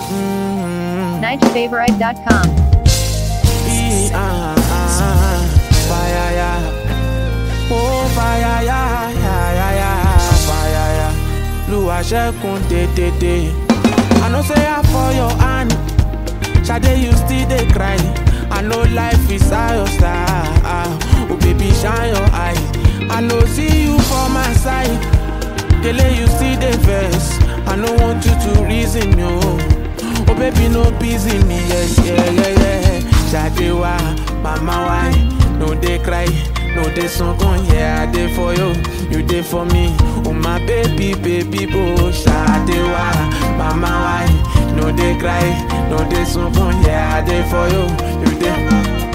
NigelFavorite.com. E, ah, ah, fire, yeah. Oh, fire, yeah, yeah, yeah, yeah, fire, yeah. Lua Shekun, de, de, de. I know say I for your hand. Shade, you still dey cry. I know life is how your star. Oh, baby, shine your eye. I know see you for my side. Dele, you still dey vex. I no want you to reason me, oh. Oh, baby, no busy me, yes, yeah, yeah, yeah. Shade wa, mama why? No dey cry, no dey sunken, yeah, I dey for you, you dey for me. Oh my baby, baby, boo. Shade wa, mama why? No dey cry, no dey sunken, yeah, I dey for you, you dey.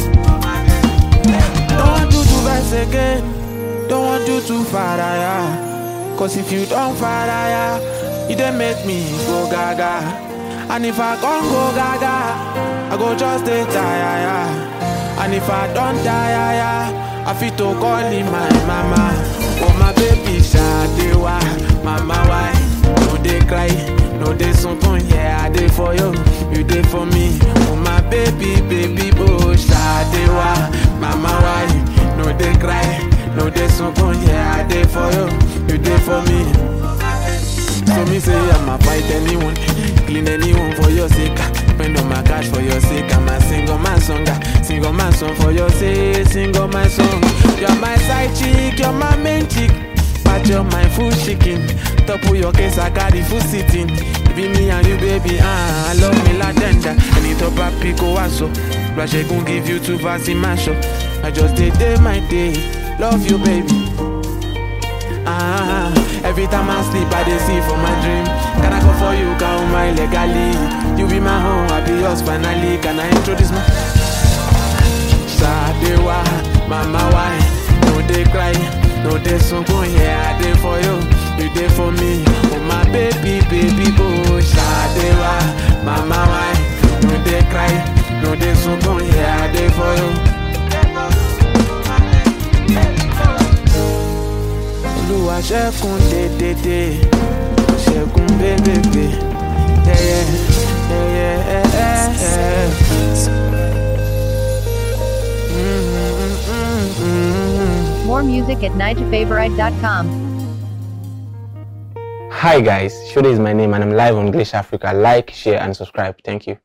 Don't want you to vex again, don't want you to fire, yeah. Cause if you don't fire, yeah, you dey make me go gaga. And if I can't go gaga, I go just stay tire, yeah. And if I don't die, yeah, I fit to call him my mama. Oh my baby, Shadewa, mama why? No dey cry, no dey sunken, yeah, I dey for you, you dey for me. Oh my baby, baby, oh Shadewa, mama why? No dey cry, no dey sunken, yeah, I dey for you, you dey for me. So me say I'ma fight anyone, clean anyone for your sake. Spend all my cash for your sake. I'm a single man song, single man song for your sake, single man song. You're my side chick, you're my main chick. But you're my full chicken. Top of your case, I got the full sitting. It be me and you, baby. Ah, I love me la tender. And it up a pico aso. Rush gon' give you two fast in my shop. I just did day my day. Love you, baby. Ah, every time I sleep, I dey see for my dream. Can I go for you, count my legally? You be my home, I be yours finally. Can I introduce my Sadewa, mama why? No dey cry, no dey sunken, yeah, I dey for you, you dey for me. Oh my baby, baby boo, Sadewa, mama why? No dey cry, no dey sunken, yeah, I dey for you. Olúwa ṣẹ́kun dédédé ṣẹ́kun bébèbè yẹ́yẹ́ yẹ́yẹ́ ẹ́ẹ́. More music at NigelFavorite.com. Hi guys, Shode is my name and I'm live on English Africa. Like, share and subscribe. Thank you.